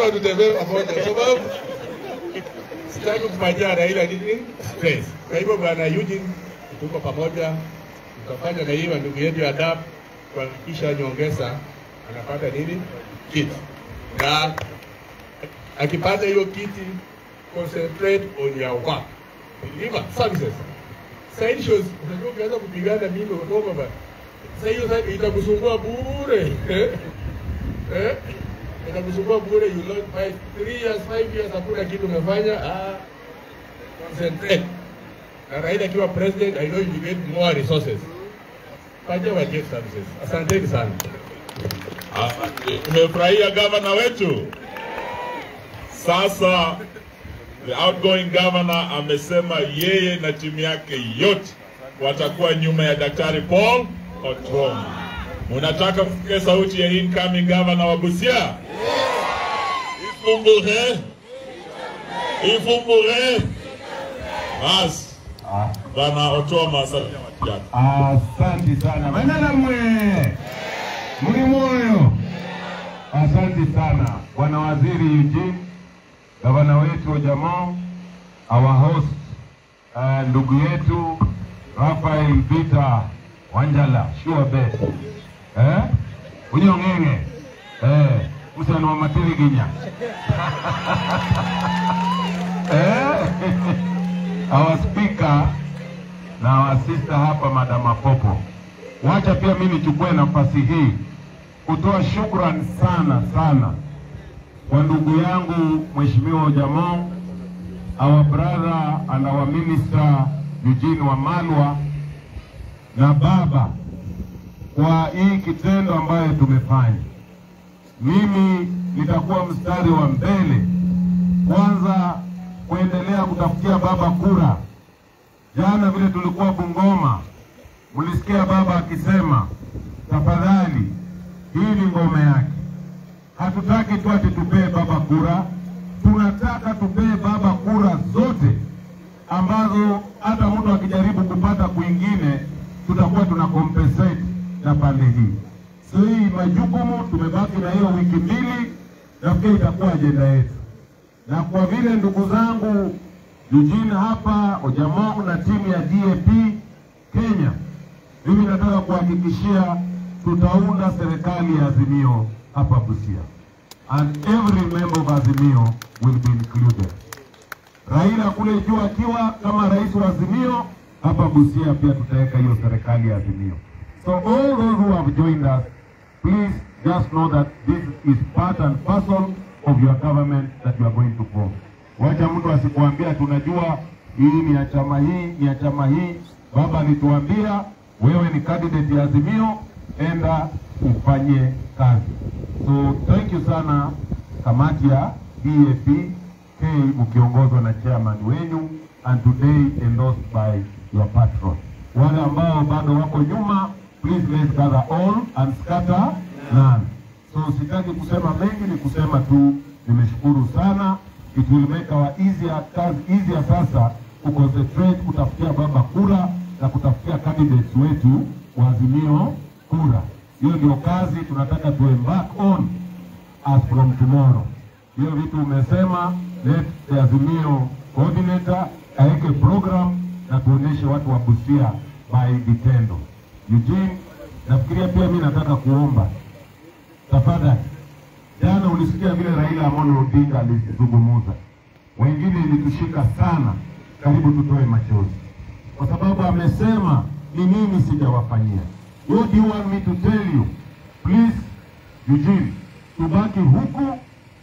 lazima tutembee pamoja, kwa sababu sitaki kufanyia Raila nini stress. Kwa hivyo bwana Eugene, tuko pamoja, tutafanya na hiyo ndugu yetu ya DAP kuhakikisha nyongeza anapata nini kiti, na akipata hiyo kiti, concentrate on your work, deliver services. Side shows, unajua ukianza kupigana mimi utoka ba sasa hiyo sasa itakusumbua bure eh eh itakusumbua bure, you lost five three years five years, hakuna kitu umefanya. Ah, concentrate. Na Raila akiwa president, I know you will get more resources. Fanya wa get services. Asanteni sana. Asante. Tumefurahia gavana wetu. Sasa the outgoing governor amesema yeye na timu yake yote watakuwa nyuma ya Daktari Paul Otuoma. Munataka msikie sauti ya incoming governor wa Busia? Ifumbure, ifumbure. Basi bana Otuoma, salimia watu yako. Asante sana manana mwe muli moyo. Asante sana bwana waziri Eugene, gavana wetu wa jamaa, our host uh, ndugu yetu Rafael Peter Wanjala sure best eh unyong'eng'e eh usana wa matiriginya eh our speaker na our sister hapa Madam Apopo. Wacha pia mimi nichukue nafasi hii kutoa shukrani sana sana kwa ndugu yangu Mheshimiwa Ojamo, our brother and our minister Eugene Wamalwa na baba kwa hii kitendo ambayo tumefanya. Mimi nitakuwa mstari wa mbele, kwanza kuendelea kutafutia baba kura. Jana vile tulikuwa Bungoma, mlisikia baba akisema, tafadhali, hii ni ngome yake. Hatutaki tu ati tupee baba kura, tunataka tupee baba kura zote ambazo hata mtu akijaribu kupata kwingine tutakuwa tuna compensate na pande hii. So hii majukumu tumebaki na hiyo wiki mbili, nafikiri itakuwa ajenda yetu, na kwa vile ndugu zangu Eugene hapa Ojamong na timu ya DAP Kenya, mimi nataka kuhakikishia tutaunda serikali ya Azimio hapa Busia, and every member of Azimio will be included. Raila kule juu akiwa kama rais wa Azimio, hapa Busia pia tutaweka hiyo serikali ya Azimio. So all those who have joined us, please just know that this is part and parcel of your government that you are going to form. Wacha mtu asikuambia tunajua hii ni ya chama hii ni ya chama hii. Baba alituambia wewe ni candidate ya Azimio, enda ufanye kazi. So thank you sana kamati ya DAP K mkiongozwa na chairman wenyu and today endorsed by your patron. Wale ambao bado wako nyuma, please let's gather all and scatter none. So sitaki kusema mengi, ni kusema tu nimeshukuru sana. It will make our easier kazi easier sasa kuconcentrate kutafutia baba kura na kutafutia candidates wetu wa Azimio kura. Hiyo ndio kazi tunataka tu embark on as from tomorrow. Hiyo vitu umesema, let the Azimio coordinator aweke program na tuoneshe watu wa Busia by vitendo. Eugene, nafikiria pia mimi nataka kuomba tafadhali, jana ulisikia vile Raila Amolo Odinga alizungumza, wengine ilitushika sana, karibu tutoe machozi, kwa sababu amesema ni nini sijawafanyia. What do you want me to tell you? Please, Eugene, tubaki huku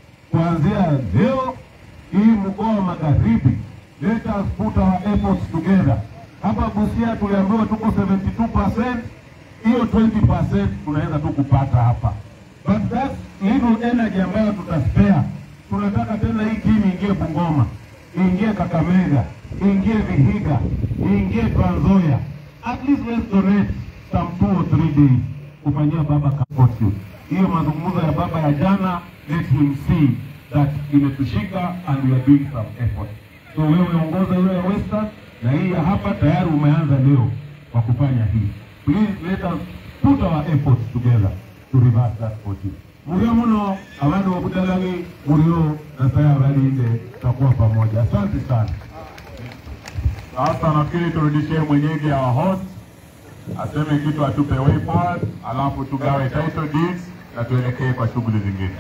kuanzia leo hii mkoa wa magharibi, let us put our efforts together. Hapa Busia tuliambiwa tuko 72%, hiyo 20% tunaweza tu kupata hapa, but that little energy ambayo tutaspare, tunataka tena hii timu ingie Bungoma, ingie Kakamega, ingie Vihiga, ingie Trans Nzoia. At least let's donate some two or three days kufanyia baba support you. Hiyo mazungumzo ya baba ya jana, let him see that imetushika and we are doing some effort. So wewe ongoza hiyo ya Western na hii ya hapa tayari umeanza leo kwa kufanya hii. Please let us put our efforts together to reverse that fortune. murio muno abandu bobutalagi murio nasaye abalinde takuwa pamoja asante sana Sasa nafikiri turudishie mwenyeji our host aseme kitu, atupe way forward, alafu tugawe title deeds na tuelekee kwa shughuli zingine.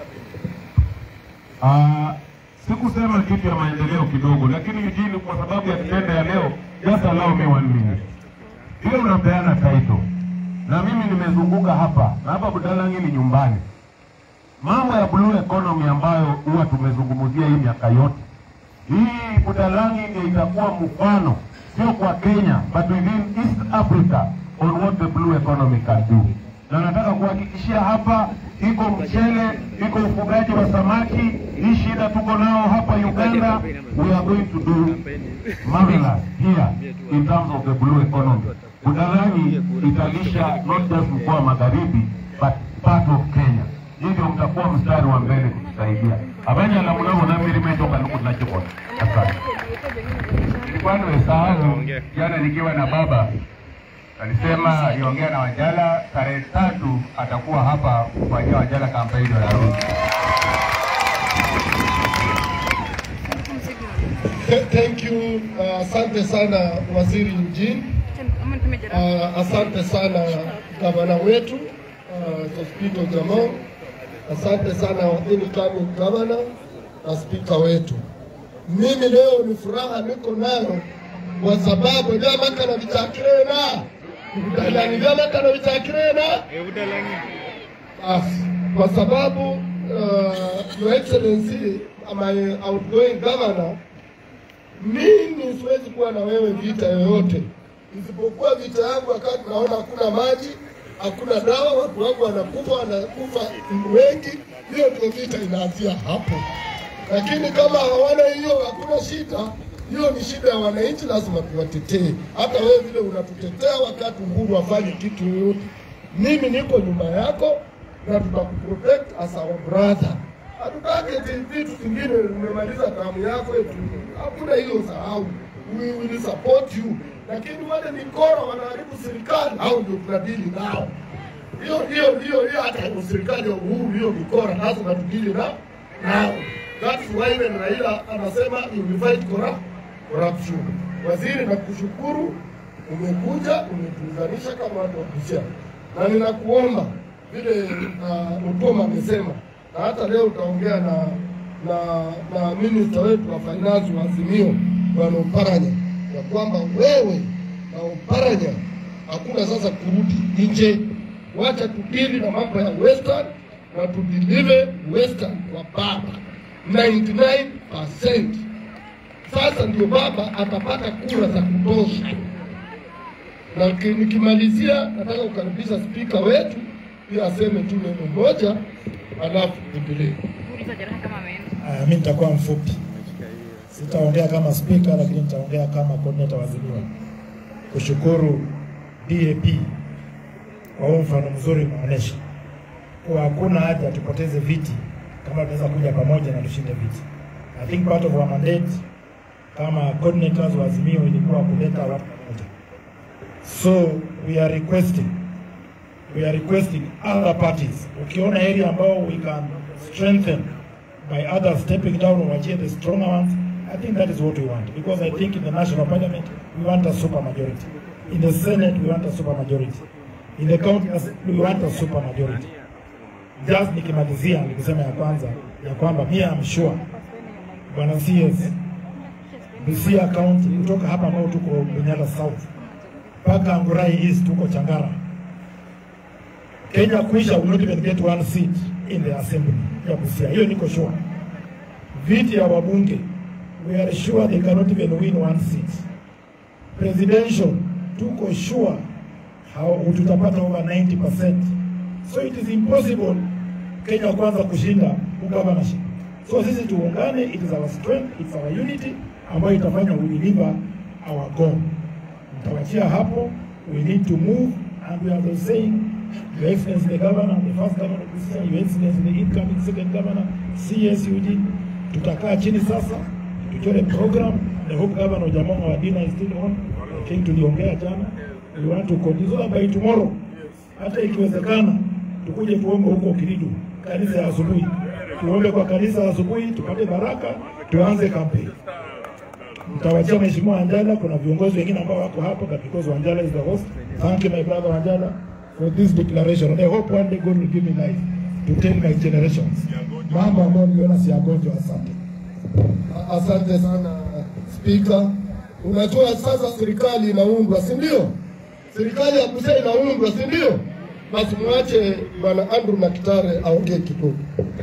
Ah, sikusema kitu ya maendeleo kidogo, lakini Eugene, kwa sababu ya kitendo ya leo, just allow me one minute. Hiyo unapeana title na mimi nimezunguka hapa na hapa Budalangi ni nyumbani. Mambo ya blue economy ambayo huwa tumezungumzia hii miaka yote, hii Budalangi ndio itakuwa mfano, sio kwa Kenya but within East Africa on what the blue economy can do. Na nataka kuhakikishia hapa, iko mchele, iko ufugaji wa samaki. Hii shida tuko nao hapa Uganda, we are going to do marvelous here in terms of the blue economy. Budalangi italisha not just mkoa wa magharibi but part of Kenya. Hivyo mtakuwa mstari wa mbele kutusaidia abanya la mnamo na mimi nimetoka nuku tunachokona. Asante. Nilikuwa nimesahau jana nikiwa na baba alisema niongea na Wanjala tarehe tatu atakuwa hapa kufanyia Wanjala kampeni ya harusi. Th- Thank you. Uh, Asante sana Waziri Eugene. Uh, asante sana gavana wetu uh, Sospito Jamal. Asante sana incoming governor na spika wetu. Mimi leo ni furaha niko nayo kwa sababu vyama kana vichakirena udalani vyama kana vichakirena Basi, kwa sababu uh, your excellency my outgoing governor mimi siwezi kuwa na wewe vita yoyote isipokuwa vita yangu wakati naona hakuna maji, hakuna dawa, watu wangu wanakufa, wanakufa wengi. Hiyo ndio vita inaanzia hapo, lakini kama hawana hiyo, hakuna shida. Hiyo ni shida ya wananchi, lazima tuwatetee. Hata wewe vile unatutetea wakati Uhuru afanye kitu yoyote, mimi niko nyuma yako na tutakuprotect as our brother. Hatutaki eti vitu vingine umemaliza damu yako eti hakuna hiyo, sahau. We will support you, lakini wale mikora wanaharibu serikali, hao ndio tunadili nao. Hiyo hiyo hiyo hiyo, hata kwa serikali ya Uhuru, hiyo mikora lazima tudili na nao. That's why when Raila anasema you will fight corrupt- corruption. Waziri, nakushukuru umekuja umetuunganisha kama watu wa Busia, na ninakuomba vile uh, Utoma amesema na hata leo utaongea na na na minista wetu wa finance wa Azimio bwana Oparanya ya kwamba wewe na Oparanya hakuna sasa kurudi nje, wacha tudili na mambo ya western na tudilive western kwa baba 99%. Sasa ndio baba atapata kura za kutosha. Na ki- nikimalizia, nataka kukaribisha spika wetu pia aseme tu neno moja, alafu endelee. Uh, mi nitakuwa mfupi, sitaongea kama spika, lakini nitaongea kama coordinator wa Azimio. Kushukuru DAP kwa huu mfano mzuri umeonyesha kuwa hakuna haja tupoteze viti kama tunaweza kuja pamoja na tushinde viti. I think part of our mandate kama coordinators wa Azimio ilikuwa kuleta watu pamoja, so we are requesting we are requesting other parties, ukiona area ambao we can strengthen by others stepping down and wachie the stronger ones, I think that is what we want. Because I think in the national parliament, we want a super majority. In the senate, we want a super majority. In the county, assembly, we want a super majority. Just nikimalizia nikisema ya kwanza ya kwamba mimi am sure bwana CS Busia County kutoka hapa ambao tuko Bunyala South mpaka Angurai East tuko Changara Kenya kuisha will not even get one seat in the assembly ya Busia. Hiyo niko sure. Viti ya wabunge we are sure they cannot even win one seat. Presidential tuko sure how tutapata over 90%. So it is impossible Kenya kwanza kushinda ugovernorship. So sisi tuungane, it is our strength, it's our unity ambayo itafanya we deliver our goal. Mtawachia hapo, we need to move and we are the saying Your Excellency the Governor, the first Governor of this year, Your Excellency the incoming second Governor, CSUD, tutakaa chini sasa tuchore program. The Hope Governor Jamongo Wadina is still on. I think tuliongea jana, we want to continue so that by tomorrow, hata ikiwezekana tukuje tuombe huko Kiridu kanisa ya asubuhi, tuombe kwa kanisa ya asubuhi, tupate baraka, tuanze kampeni. Mtawachia Mheshimiwa Wanjala, kuna viongozi wengine ambao wako hapo, but because Wanjala is the host, thank you my brother Wanjala for this declaration. And I hope one day God will give me life to tell my generations mambo ambayo niliona si yagonjwa. Asante. Asante sana Spika. Unajua sasa serikali inaundwa, si ndio? Serikali ya Busia inaundwa, si ndio? Basi mwache bwana Andrew Makitare aongee kidogo.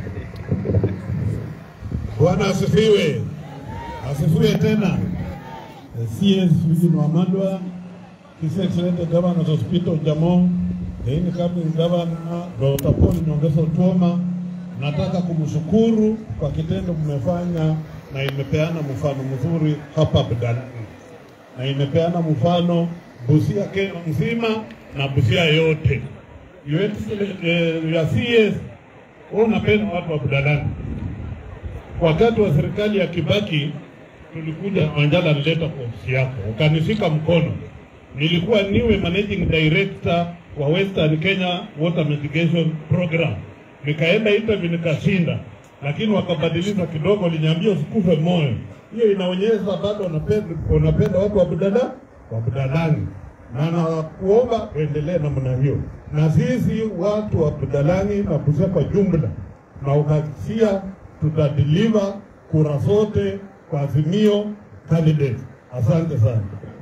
Bwana asifiwe, asifiwe tena. CS Eugene Wamalwa, His Excellency Governor Hospital Jamo, the incoming Governor Dr. Paul Nyongesa Otuoma, nataka kumshukuru kwa kitendo mmefanya na imepeana mfano mzuri hapa Budanani na imepeana mfano Busia Kenya mzima na Busia yote. Your Excellency, eh, your CS, wewe unapenda watu wa Budanani wakati wa serikali ya Kibaki tulikuja Wanjala alileta kwa ofisi yako, ukanishika mkono. Nilikuwa niwe managing director wa Western Kenya Water Mitigation Program, nikaenda interview nikashinda, lakini wakabadilisha kidogo, liniambia usikufe moyo. Hiyo inaonyesha bado unapenda unapenda watu wa Budala wa Budalani, na nakuomba uendelee namna hiyo, na sisi watu wa Budalani na Busia kwa jumla na ukakisia tutadeliver kura zote kwa Azimio candidate. Asante sana.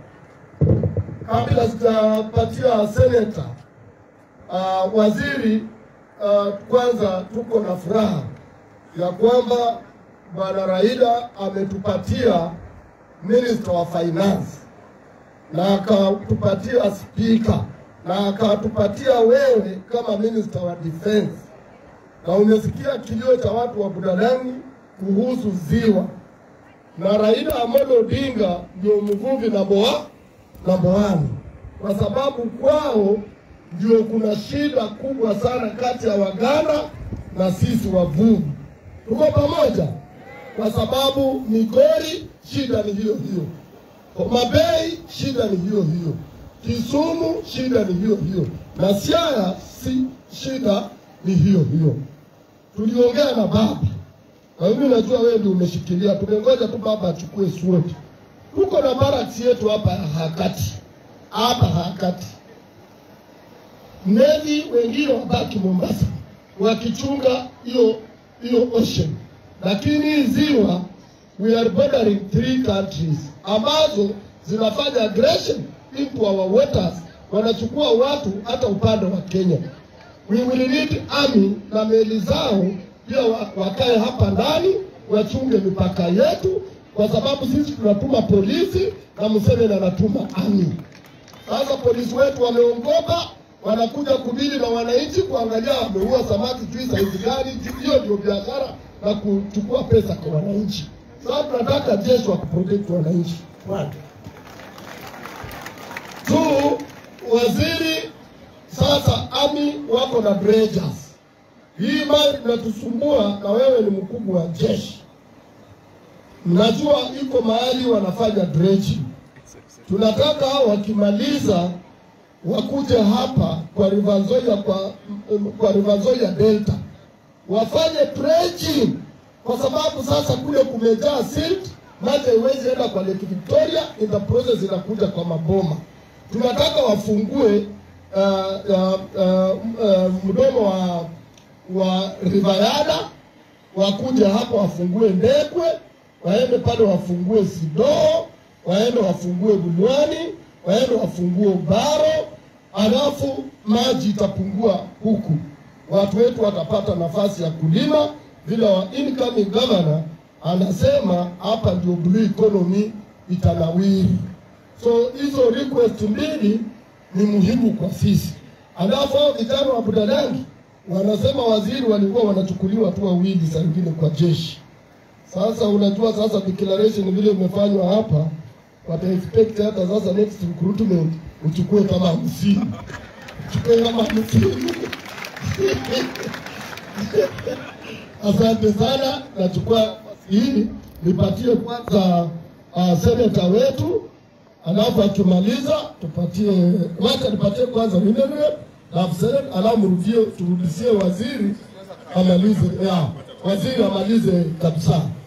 Kabla sijapatia seneta uh, waziri uh, kwanza tuko na furaha ya kwamba bwana Raila ametupatia minister wa finance na akatupatia spika na akatupatia wewe kama minister wa defense, na umesikia kilio cha watu wa Budalangi kuhusu ziwa, na Raila Amolo Odinga ndio mvuvi namba wa namba wani, kwa sababu kwao ndio kuna shida kubwa sana kati ya Waganda na sisi wavuvi. Tuko pamoja, kwa sababu Migori shida ni hiyo hiyo, Homa Bay shida ni hiyo hiyo, Kisumu shida ni hiyo hiyo, na Siaya si shida ni hiyo hiyo. Tuliongea na baba na mimi najua wewe ndio umeshikilia, tumengoja tu baba achukue sword. Tuko na barracks yetu hapa Hakati, hapa Hakati. Navy wengine wabaki Mombasa wakichunga hiyo hiyo ocean, lakini hii ziwa we are bordering three countries ambazo zinafanya aggression into our waters, wanachukua watu hata upande wa Kenya. We will need army na meli zao pia wa- wakae hapa ndani wachunge mipaka yetu, kwa sababu sisi tunatuma polisi na Museveni anatuma army. Sasa polisi wetu wameongopa, wanakuja kudili na wananchi, kuangalia wameua samaki juu saizi gani. juu- Hiyo ndio biashara na kuchukua pesa kwa wananchi. Sasa tunataka jeshi wa kuprotect wananchi. Watu tu waziri sasa, ami wako na dredgers. Hii mali inatusumbua, na wewe ni mkubwa wa jeshi, najua iko mahali wanafanya dredging. Tunataka wakimaliza wakuje hapa kwa River Nzoia, kwa, kwa River Nzoia Delta wafanye dredging, kwa sababu sasa kule kumejaa silt, maji haiwezi enda kwa Lake Victoria, in the process inakuja kwa maboma. Tunataka wafungue uh, uh, uh, uh, mdomo wa wa River Yala wakuje hapa wafungue Ndekwe, waende pale wafungue Sidoo, waende wafungue Bulwani, waende wafungue Baro, alafu maji itapungua huku, watu wetu watapata nafasi ya kulima vile wa incoming governor anasema hapa ndio blue economy itanawiri. So hizo request mbili ni muhimu kwa sisi. Alafu hao vijana wa Budalangi wanasema waziri walikuwa wanachukuliwa tu wawili saa ingine kwa jeshi. Sasa unajua, sasa declaration vile imefanywa hapa, wata expect hata sasa next recruitment uchukue kama hamsini, uchukue kama hamsini. Asante sana, nachukua nafasi hii nipatie kwanza uh, seneta wetu, alafu akimaliza tupatie, wacha nipatie kwanza Winere, alafu seneta, alafu mrudie turudishie waziri amalize, ya waziri amalize kabisa.